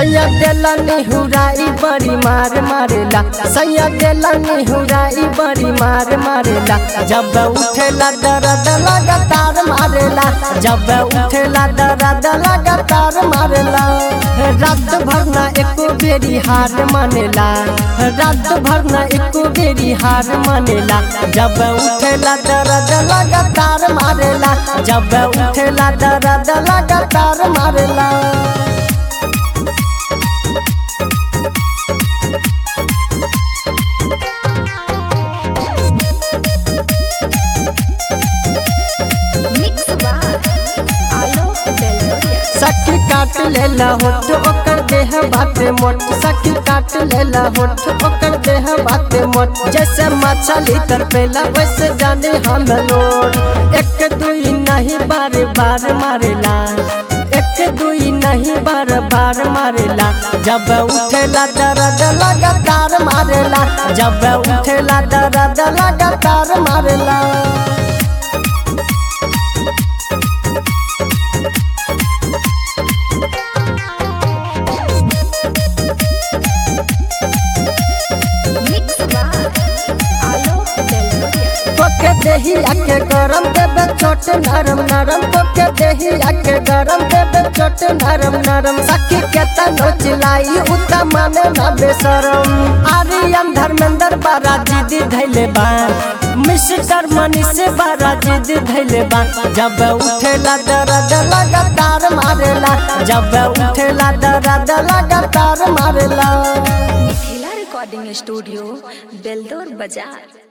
सैया देला निहुराई बड़ी मार मारेला सैया देला निहुराई बड़ी मार मारेला जब उठेला दर्द लगातार मारेला जब उठेला दर्द लगातार मारेला रात भर ना एको बेरी हार मानेला रात भर ना एको बेरी हार मानेला जब उठेला दर्द लगातार मारेला जब उठेला दर्द लगातार मारेला Mix by Alok Beloria. सखी काट लेला होठ ओकर देह बाटे मोट सखी काट लेला होठ ओकर देह बाटे मोट जैसे मछली तरपेला वैसे जाने हम लोग एक दुई नहीं बार बार मारेला एक दुई नहीं बार बार मारेला जब उठेला दर्द लगातार मारेला जब उठेला दर्द लगातार मारेला Mix by Alok Beloria. तोके देही आके गरम देबे छोट नरम नरम तोके देही आके गरम देबे छोट नरम नरम सखी के तनो चिलाई उता माने ना बेशरम आर्यन धर्मेंद्र बारा दीदी धैले बा मिस्टर मनीष बारा दीदी धैले बा जब उठेला दर्द लगातार मारेला जब उठेला दर्द लगातार मारेला Mithila Recording Studio, Beldor Bazaar.